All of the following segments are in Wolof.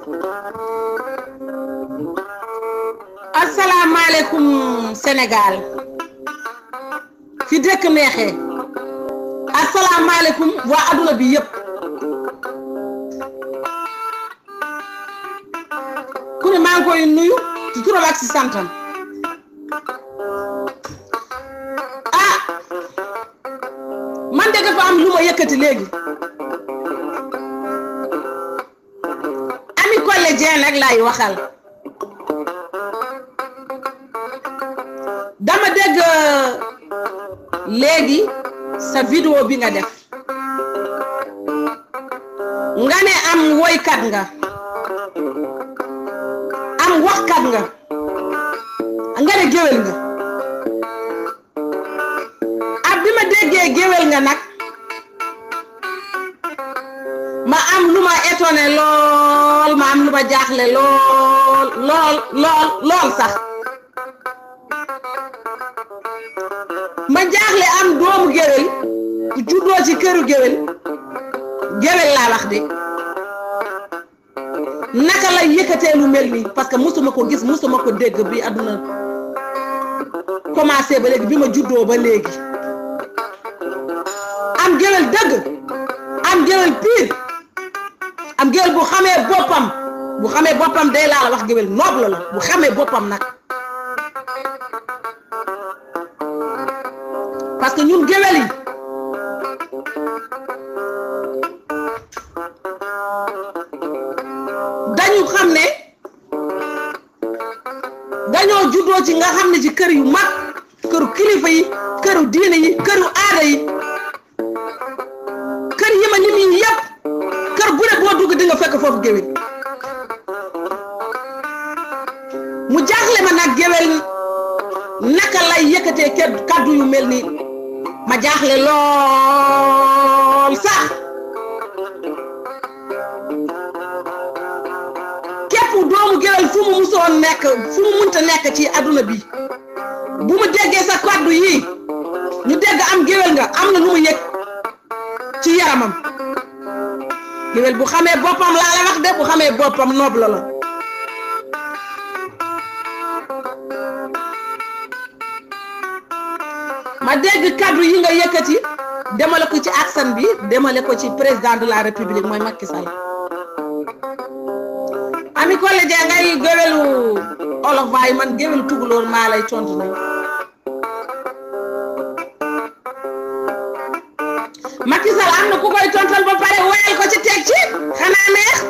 asalaamaaleykum Sénégal fi dëkk neexee asalaamaaleykum waa adduna bi yëpp ku ne maa ngi koy nuyu ci turam ak ci santam ah man de dafa am lu ma yëkkati léegi Ami Collé Dieng nag laay waxal dama dégg léegi sa vidéo bi nga def nga ne am woykat nga am waxkat nga nga ne géwél nga ab bi ma déggee géwél nga nag ma am lu ma étonné lool ma am lu ma jaaxle lool lool lool lool sax ma jaaxle am doomu géwél bu juddoo ci këru géwél géwél laa wax de naka la yëkkatee lu mel nii parce que mosuma ko gis mosuma ko dégg bi àdduna commencé ba léegi bi ma juddoo ba léegi am géwél dëgg am géwél pire am géwél bu xamee boppam bu xamee boppam day laa la wax géwél noble la bu xamee boppam nag parce que ñun géwél yi dañu xam ne dañoo juddoo ci nga xam ne ci kër yu mag këru kilifa yi këru diine yi këru aada yi kër yi ma lim yi yëpp kër bu ne boo dugg di nga fekk foofu géwél mu jaaxle ma nag géwél naka lay yëkkatee kaddu yu mel nii ma jaaxle lool sax képp doomu géwél fu mu musoon nekk fu mu munta nekk ci adduna bi bu mu déggee sa kaddu yii ñu dégg am géwél nga am na lu mu yëg ci yaramam géwél bu xamee boppam laa la wax de bu xamee boppam noble la ma dégg kaddu yi nga yëkkati demale ko ci aksan bi demale ko ci président de la république mooy Macky Sall Ami Collé Dieng ngay géwélu olof waaye man géwélu tugalóor maa lay tontu nañ Macky Sall am na ku koy tontal ba pare woyal ko ci teg ci xanaa neex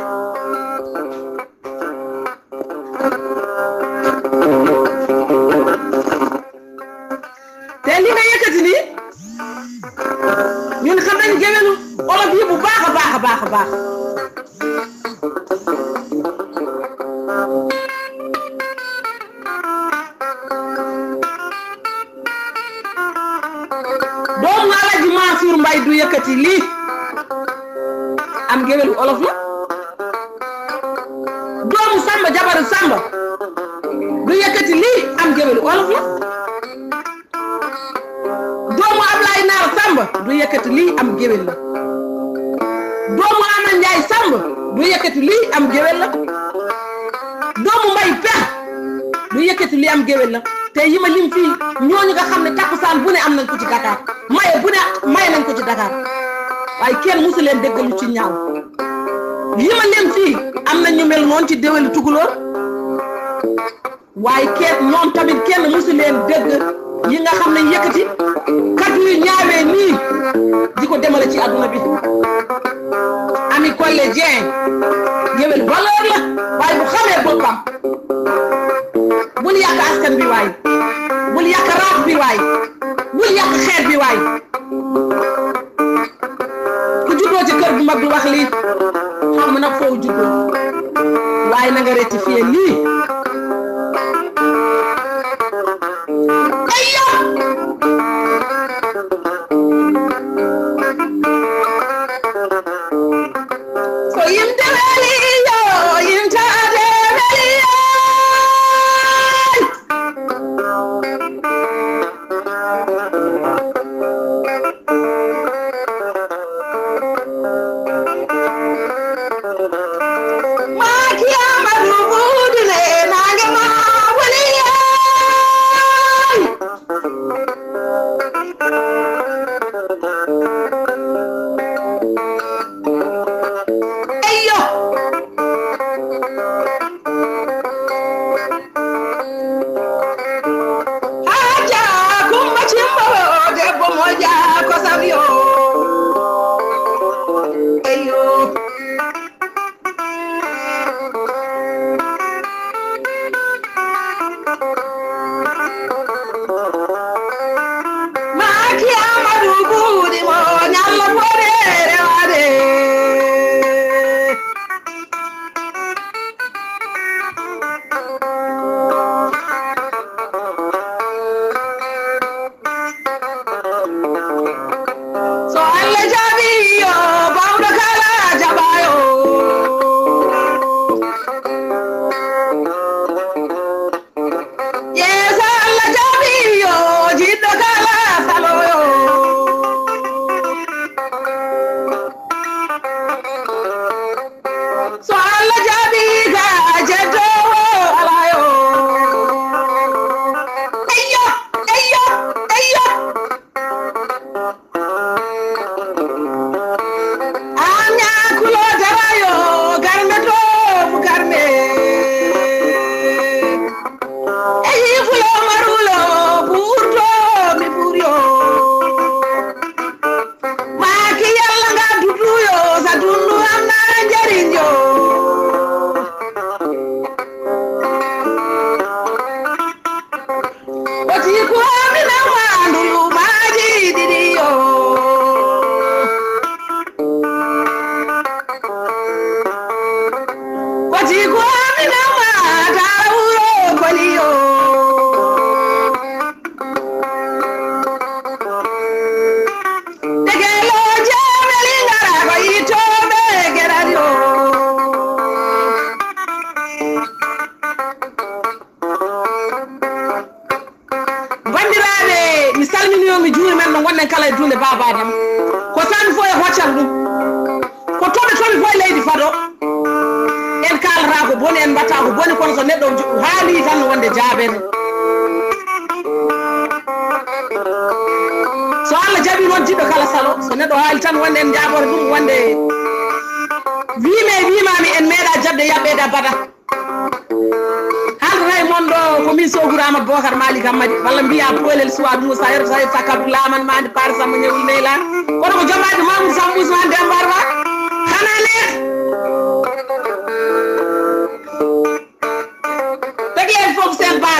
te li nga yëkkati nii ñun xam nañ géwélu olof yi bu baax a baax a baax a baax doomu Alaaji Mansour Mbay du yëkkati lii am géwélu olof la doomu Samba jabaru Samba du yëkkati lii am géwélu olof la doomu Ablaye Naar Samba du yëkkati lii am géwél la doomu Ama Njaay Samba du yëkkati lii am géwél la doomu Mbay Pex du yëkkati lii am géwél la te yi ma lim fii ñooñu nga xam ne takkusaan bu ne am nañ ko ci Dakar maye bu ne maye nañ ko ci Dakar waaye kenn musu leen déggalu ci ñaaw yi ma lim fii am na ñu mel noonu ci déwéli tukulóor waaye kenn ñoom tamit kenn musu leen dégg yi nga xam ne yëkkati kaddu yu ñaawee nii di ko demale ci adduna bi Ami Collé Dieng géwél valeur la waaye bu xamee boppam bul yàq askan bi waay bul yàq raaf bi waay bul yàq xeet bi waay ku juddoo ci kër bu mag du wax lii xam nag foo juddoo waaye na nga rectifier lii ay yow so yim deweli yo yim ta deweli yo Macky Aja kumba chimbo debbo moja ko sabio Eyo Maki amadu budi mo nyalla pore rewade So Allah jabi yo bawdo kala jabayo Yes Allah jabi yo jiddo kala saloyo So Allah jabi ga jeddo alayo Ayyo ayyo ayyo Anya kulo jarayo garme to bu garme Eyi fulo marulo burto mi buryo Maki yalla nga duduyo sa dundu amna njariño Oti ko amina mandulu maji didiyo Oti ko amina ma tarawuro koliyo Tegelo jameli ngara ko itobe geradio bandiraɓe mi salminio mi juuri men no gonɗen kala e dunde babadam ko tami fo e hoccal ɗum ko toɓe tomi fo e leydi fado en kalata ko boni en mbatta ko boni kono so neɗɗo ju- haali tan no wonde jaabede so allah jaɓi noon jiɗɗo kala salo so neɗɗo haali tan wonde en jaɓore ɗum wonde wiime wimami en meeɗa jabde yaɓɓede abada haldata e moon ɗo ko min soguru amadou bocar malik hammadi walla mbiya poylel suwa moussa yerto sa yetta kabdu laman mande paare samba ñewli neyla kono ko jomaɗe mamoudou sam ousmane dembar ba hana neex réglen foof sen ba